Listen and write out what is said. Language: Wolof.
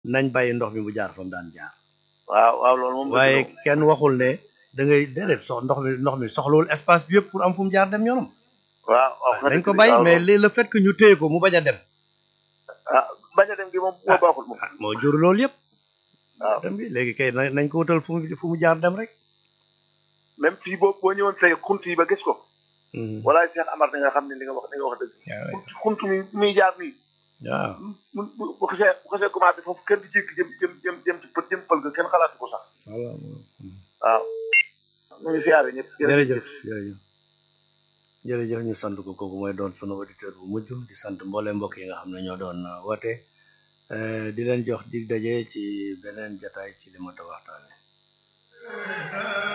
nañ bàyyi ndox mi mu jaar fa mu daan jaar waaw waaw loolu moom. waaye kenn waxul ne da ngay déedéet sox ndox mi ndox mi soxlawul espace bi yëpp pour am fu mu jaar dem yoonam waaw waaw dañ ko bàyyi mais li le fait que ñu téye ko mu bañ a dem ah bañ a dem gi moom moo baaxul moom. ah moo jur loolu yëpp waaw dem bi léegi kay na- nañ ko wutal fu mu fu mu jaar dem rek même fii boo boo ñëwoon tey xunt yi ba gis ko. Mhm. walaay Cheikh Amar da nga xam ne li nga wax li nga wax dëgg. waaw xunt mi muy jaar nii. waaw mu bu bu xasee bu xasee commencé foofu kenn di jékki jëm jëm jëm jëm ci pët jëm pël ga kenn xalaatu ko sax. voilà waaw. ñu ngi siyaare ñëpp. jërëjëf jërëjëf jërëjëf ñu sant ko kooku mooy doon sunu auditeur bu mujj di sant mboole mbokk yi nga xam ne ñoo doon uh, woote uh, di leen jox dig daje ci beneen jataay ci li ma ta waxtaane